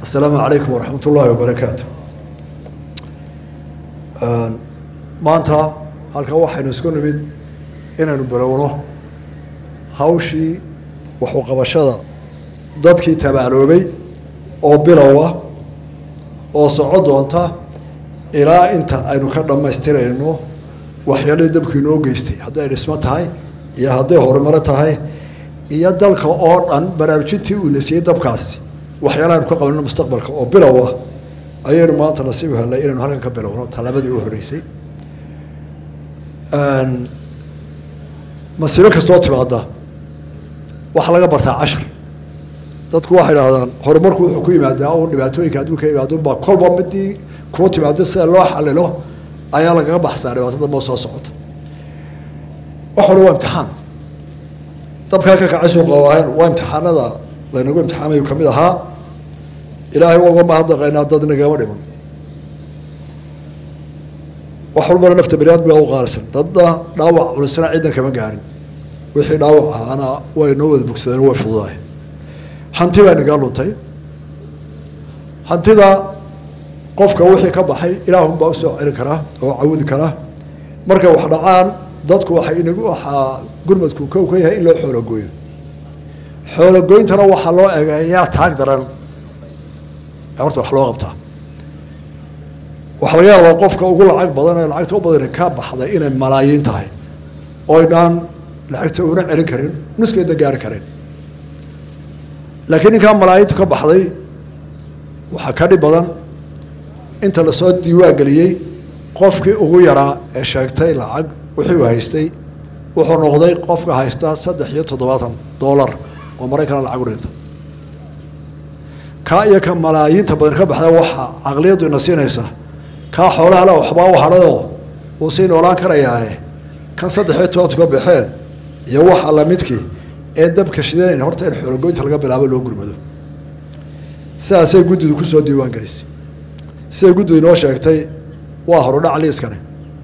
asalaamu calaykum waraxmat ullaahi wabarakaatu maanta halkan waxaynu isku nimid inaynu bilowno hawshii waxuqabashada dadkii tabaaloobay oo bilow ah oo soco doonta ilaa inta aynu ka dhammaystirayno waxyaalihii dabku inoo geystay hadday dhismo tahay iyo hadday horumaro tahay iyo dalka oo dhan baraarujintii uu nasiyey dabkaasi waxyaalaha aynu ka qabanno mustaqbalka oo bilow ah ayaynu maanta nasiib helnay inaynu halkan ka bilowno tallaabadii u horreysay masiibo kastoo timaada waxaa laga bartaa cashar dadku waxay idhahdaan horumarku wuxuu ku yimaadaa un dhibaatooyinka adduunka yimaado unbaa kolba midii kuu timaado sida loo xalilo ayaa lagaga baxsaa dhibaatada moo soo socota waxuna waa imtixaan dabka halka kacay suuqa waahayn waa imtixaanada laynagu imtixaamayu kamid ahaa ilaahay waa uga mahadnaqaynaa dad nagama dhiman wax walbana nafta bani aadmiga u qaalisan dadna dhaawac culisana ciddan kama gaarin wixii dhaawac ahaana way noo wada bogsadeen way fududahay hanti baa nagaa luntay hantida qofka wixii ka baxay ilaahunbaa usoo celin karaa oo cawudi karaa markay wax dhacaan dadku waxay inagu waxaa gurmadku kow ka yahay in loo xoologooyo xoologoyntana waxaa loo egeeyaa taag daran horta wax loo qabtaa waxaa laga yaabaa qofka ugu lacag badan ee lacagta u badan ka baxday inay malaayiin tahay oynaan lacagta una celin karin nuskeeda gaari karin laakiin ninkaa malaayintu ka baxday waxaa ka dhib badan inta lasoo diiwaan geliyey qofkii ugu yaraa ee sheegtay lacag wixii uu haystay wuxuu noqday qofka haysta saddex iyo toddobaatan dollar oo maraykana lacag u dhinta kaa iyo ka malaayiinta badan ka baxda waxaa caqliyaddu ina siinaysa kaa xoolaha le waxbaa u hadhayoo wuu sii noolaan karayaae kan saddex iyo tobantu ka baxeen iyo waxa lamidkii ee dabka shidanayn horta in xoologoynta laga bilaabo loo gurmado sidaasay guddidu kusoo diiwaan gelisay siday guddidu inoo sheegtay waa horudhac liiskani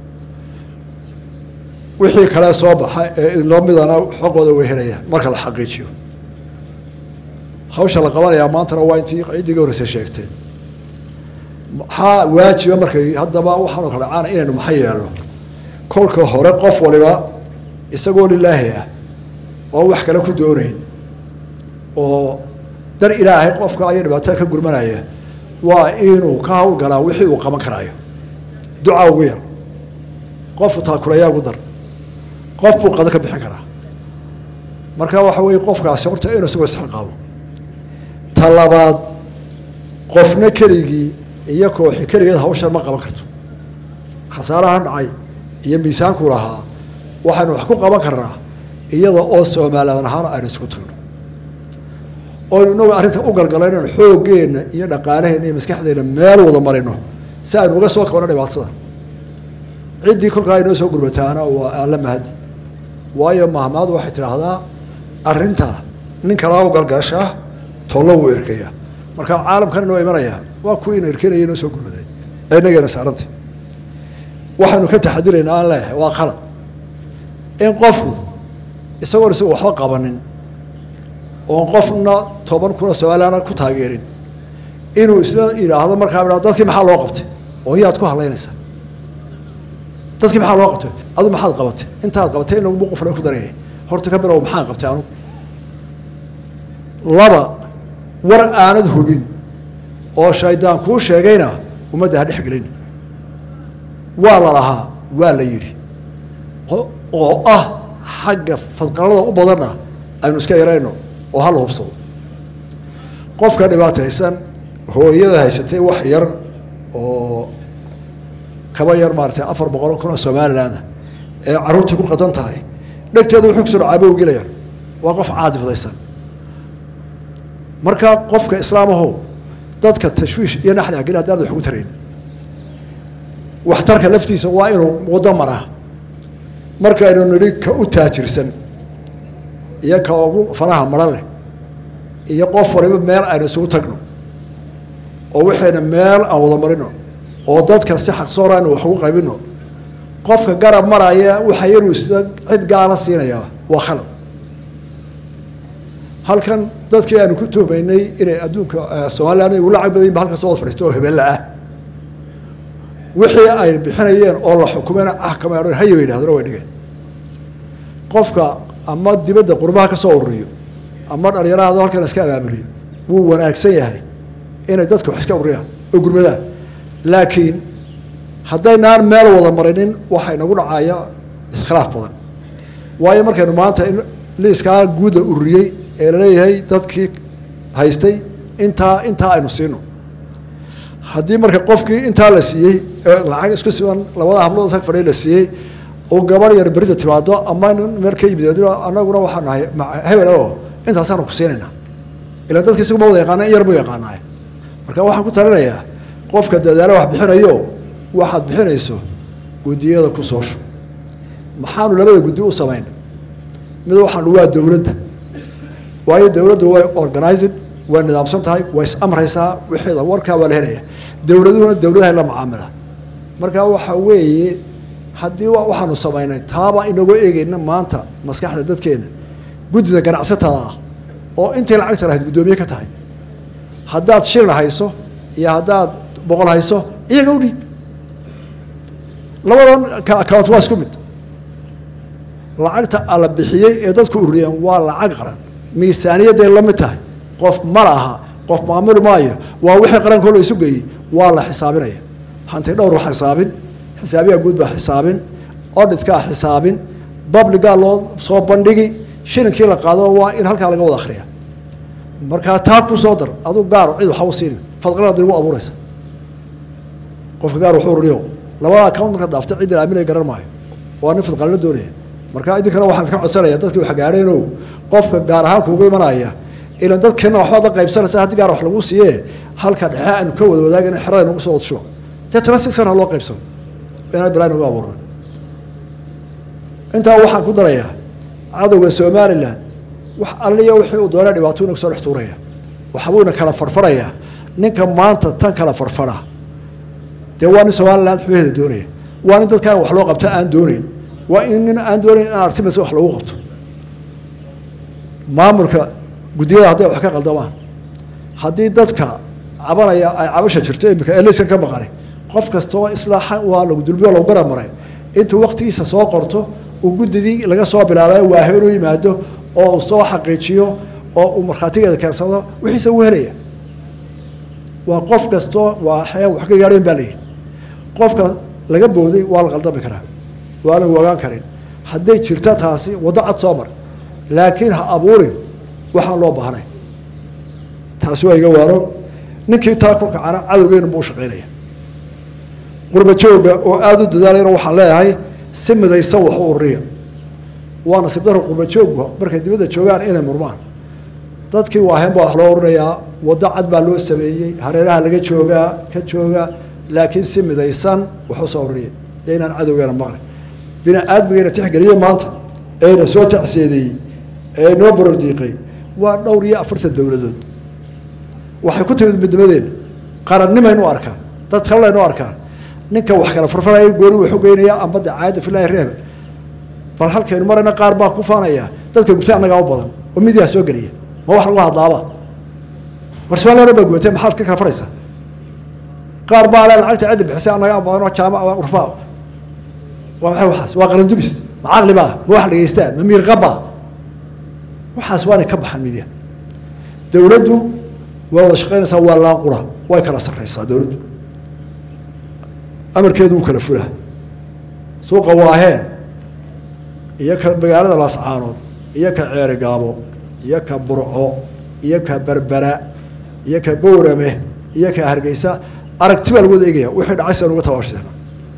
wixii kale soo baxa ee idinloo midana xoqooda way helayaan marka la xaqiijiyo hawsha la qabanayaa maantana waa intii ciddii horreysay sheegtay maxaa waajiba markay haddaba waxaanu kala caana inaynu maxa yeelno kolka hore qof waliba isagoo lilaahi ah oo wax kale ku doonayn oo dar ilaahay qofka ayo dhibaatada ka gurmanaya waa inuu ka hawlgalaa wixii uu qaban karaayo ducaa ugu yar qofku taakulayaa ugu dar qof buu qado ka bixin karaa marka waxa weeye qofkaasi horta inuu isagoo isxilqaabo ta labaad qofna keligii iyo kooxi keligeed hawshan ma qaban karto khasaarahan dhacay iyo miisaanku lahaa waxaynu wax ku qaban karnaa iyada oo soomaaliyaan ahaan aynu isugu tagno oynu inagu arrinta u galgalay inaynu xooggeenna iyo dhaqaalaheenna iyo maskaxdeenna meel wada marino si aynu uga soo kabano dhibaatadan ciddii kolkaa inoo soo gurmataana waa alla mahadi waayo mahmaadu waxay tidhaahdaa arrinta nin kalaa u galgashaa tollo wuu erkaya marka caalamkan inoo imanaya waa kuwiina erkenaya inoo soo gurmaday ee inageena saaranta waxaynu ka taxadiraynaa aan leeyahay waa qalad in qofku isagoon isagu waxba qabanin oon qofna toban kuna somaaliana ku taageerin inuu isla yidhaahdo markaa idhahdo dadkii maxaa loo qabtay oo yaad ku hadlaynaysaa dadkii maxaa loo qabtay adu maxaad qabatay intaad qabatay in lagu qofna ku daraya horta ka bilow maxaan qabtay anugu laba war aanad hubin oo shaydaan kuu sheegayna ummadda ha dhex gelin waa la lahaa waa la yidhi oo ah xagga fadqalada u badanna aynu iska yarayno oo hala hubsado qofka dhibaataysan hooyada haysatay wax yar oo kaba yar maaratay afar boqol kun oo somalilandah ee carruurtii ku qadan tahay dhegteeda wuxuu kusoo dhacaabo u gelayaan waa qof caadifdaysan marka qofka islaamaho dadka tashwiish iyo naxli agin haddaan wax ugu tarayn waxtarka laftiisa waa inuu waddo maraa markaynu nidhi ka u taajirsan iyo ka ugu fanaha maran leh iyo qof waliba meel aynu isugu tagno oo waxayna meel aan wada marino oo dadka si xaqsoora aynu wax ugu qaybino qofka garab maraya waxa yaruu sida cid gaala siinaya waa khalad halkan dadkii aanu ku tuhmaynay inay adduunka somalilan ugu lacag badan ba halka soo wad fadhiista oo hebella ah wixii ay bixinayeen oo la xukumeen axkama haya bay yidhahdeen way dhigeen qofka ama dibadda qurbaha ka soo ururiyo ama dhalinyarahado halkan iska abaabuliyo wuu wanaagsan yahay inay dadka wax iska ururiyaan oo gurmadaan laakiin haddaynaan meel wada marinin waxaa inagu dhacaya iskhilaaf badan waayo markaynu maanta in liiskaa guudda ururiyey ee laleeyahay dadkii haystay intaa intaa aynu siino haddii marka qofkii intaa la siiyey lacag isku siban labada hablood sag fadhiya la siiyey oo gabar yar berida timaado ama meel ka yimid anaguna waxaa nahay hebel oo intaasaanu ku siinayna ilaan dadka isaguma wada yaqaana in yar buu yaqaanaay marka waxaan ku talinayaa qofka dadaalo wax bixinayo waxaad bixinayso guddiyada ku soosho maxaanu labada guddi u samayn mid waxaanu waa dowladda waayo dowladdu way organizing way nidaamsan tahay way is amraysaa wixeeda warkaa waa la helaya dowladuhuna dowladahay la macaamila marka waxa weeye haddii waxaanu samaynay taabaa inagoo eegeyna maanta maskaxda dadkeena guddida ganacsatada ah oo intay lacagta lahayd guddoomiye ka tahay haddaad shilin hayso iyo haddaad boqol hayso iyaga u dhiib labadan ka account waa isku mid lacagta ala bixiyey ee dadku ururiyeen waa lacag qaran miisaaniyadday la mid tahay qof ma laha qof maamuli maayo waa wixii qarankoo la isu geeyey waa la xisaabinaya hanti dhowr waa xisaabin xisaabiyaa guud baa xisaabin oditkaa xisaabin babligaa loo soo bandhigi shilinkii la qaado waa in halkaa laga wada akhriya markaa taa ku soo dar aduu gaar cid waxa u siinin fadqalada igu abuuraysa qofka gaar wuxuu ururiyo labada account marka daafta cidda aaminay garan maayo waa nin fadqallo doonaya marka idinkana waxaan ka codsanaya dadkii wax gaadheeno qofka gaar ahaan kuugu imanaya ilan dadkeena waxbaad la qaybsanaysa haddii gaar wax lagu siiye halka dhexe aanu ka wada wadaagin xerada nagu soo wadshubo dee tala si sana loo qaybsano inaan bilaa nagu abuurna intaa waxaan ku darayaa cadowga somalilan wax alliya wixii uu doonaa dhibaato inagu soo dhex tuuraya waxbuuna kala farfarayaa ninka maanta tan kala farfara dee waa nin somalilan xubaheeda doonaya waa nin dadkaan wax loo qabta aan dooneyn waa in nin aan doonayn in artimasa wax lagu qabto maamulka guddiyada hadday wax ka qaldamaan haddii dadka cabanaya ay cabasha jirto imika eliskan ka maqani qof kastoo islaaxa waa lagu dulbiyo lagu bara maray intuu waktigiisa soo qorto uu guddidii laga soo bilaabay waahe inuu yimaado oo uu soo xaqiijiyo oo uu markhaatigeeda keensado wixiisa uu helaya waa qof kastoo waa xayaan wax ka gaadheen baa layihi qofka laga booday waa la qaldami karaa waa lagu ogaan karin hadday jirta taasi waddo cad soo mar laakiin ha abuurin waxaan loo baahnay taasi waa iga waano ninkii taa ku kacana cadowgeenu buu shaqaynaya qurba jooga oo aada u dadaalayna waxaan leeyahay si midaysan wax u ururiya waa nasiib daro qurba joogga markay dibadda joogaan inay murmaan dadkii waaheen baa wax loo urinayaa waddo cad baa loo sameeyey hareeraha laga joogaa ka jooga laakiin si midaysan wax u soo ururiya iyo inaan cadowgeena maqlin bini aadmigeena tixgeliye maanta eena soo tacseedeeyey ee noo borordiiqay waa dhowr iyo afartan dowladood waxay ku timid midnimadeena qarannimaynu arkaan dad kallaynu arkaan ninka wax kala farfaraya gooni wuxuu geynaya amba de caayadda filaahi reebe bal halkaynu marayna qaar baa ku faanaya dadka gubtay annagaa u badan oo midiyaa soo geliya ma wax lagu hadlaaba war somalilan baa gubatay maxaad ka kala faraysaa qaar baa le lacagta cidda bixisay annagaa badanoo jaamac urfaa waa maxay waxaas waa qarandubis ma caqli baa ma wax dhegeystaa ma miirqabaa waxaas waanay ka baxaan midiya dowladdu waa wada shaqaynaysaa waa laaqura way kala sarraysaa dowladdu amarkeedu wuu kala fulaa suuqa waaheen iyo ka magaalada laascaanood iyo ka ceerigaabo iyo ka burco iyo ka berbera iyo ka bowrame iyo ka hargeysa aragti baa lagu wada eegaya wixii dhacay sidan uga tabaashana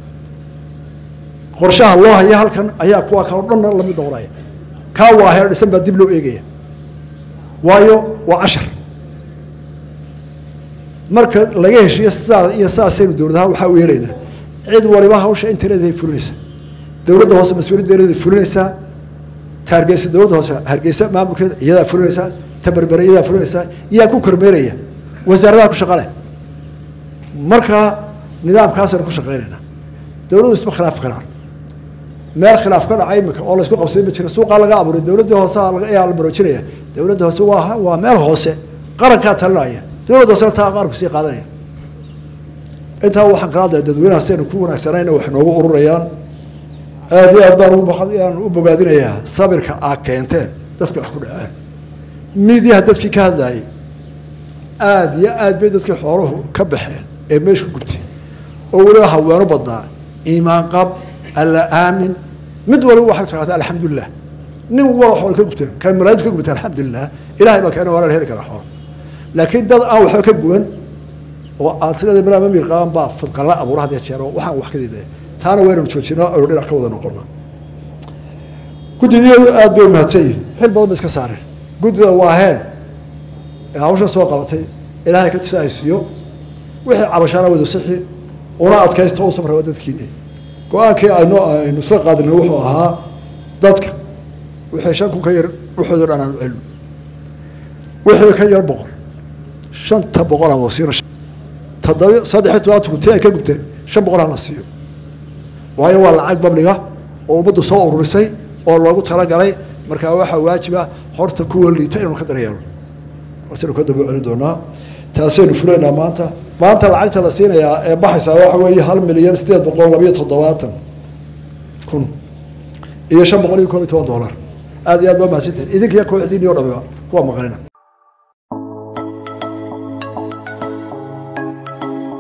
qorshaha loo haya halkan ayaa kuwa kaloo dhanna lamid noqonaya kaa waaheen dhisan baa dib loo eegaya waayo waa cashar marka laga heshiiyo sidaa iyo sidaasaynu dowladaha waxaa u yeelaynaa cid waliba hawsha intereedahay fulinaysaa dowladda hoose mas-uuliyaddeeday fulinaysaa ta hargeysa dowladda hoose hargeysa maamulkeeda iyadaa fulinaysaa ta berbere iyadaa fulinaysaa iyaa ku kormeeraya wasaaradaha ku shaqale markaa nidaamkaasaynu ku shaqaynaynaa dowladdu isma khilaafi karaan meel khilaaf ka dhacay imika oo laysku qabsay ma jira suuqaa laga abuuray dowladdii hoose ayaa la baroojinaya dowladda hoose waa waa meel hoose qarankaa talinaya dowladda hoosena taa qaranku sii qaadanaya intaa waxaan kala hadlaya dadweynaha sidaynu ku wanaagsanayna wax noogu ururayaan aada iyo aad baan uguaan u bogaadinayaa sabirka aa keenteen dadka wax ku dhaceen miidyaha dadkii ka hadlayay aada iyo aad bay dadkii xooluhu ka baxeen ee meesha ku gubtay oo weliba haweeno badnaa iimaan qab alla aamin mid waliba waxay taqaata alxamdulilah nin wala xool ka gubteen kan malaayintu ka gubteen alxamdulilah ilahay baa keena waa la heli karaa xoolo laakiin dad aan waxba ka guban oo aad tirada malaa mamir qaban baa fadqalla abuura hadee jeero waxaan wax ka diidaya taana waynanu joojinaa aynu dhinac ka wada noqona guddidii aada bay umahadsan yihin xil badan ba iska saareen guddida waaheen ee hawshan soo qabatay ilaahay ka tisaaysiiyo wixii cabashaana wada sixi una adkaysta u samra dadkiini go-aankii aynu aynu isla qaadinay wuxuu ahaa dadka wixii shan kun ka yar waxoodo dhan aan celno wixii ka yar boqol shanta boqol aan wasiino toddoba saddex iyo tobanka kunti ay ka gubteen shan boqol aan la siiyo waayo waa lacag babliga oo ummaddu soo ururisay oo loogu talagalay markaa waxaa waajiba horta kuwa liita inaynu ka daryeelo wasaynu ka daba celin doonaa taasaynu fulaynaa maanta maanta lacagta la siinayaa ee baxaysaa waxa weeye hal milyan sideed boqol labayo toddobaatan kun iyo shan boqol iyo koob iyo toban dollar aada iyo aad baa mahadsantiin idinkiya kooxdiini o dhamiba kuwa maqanina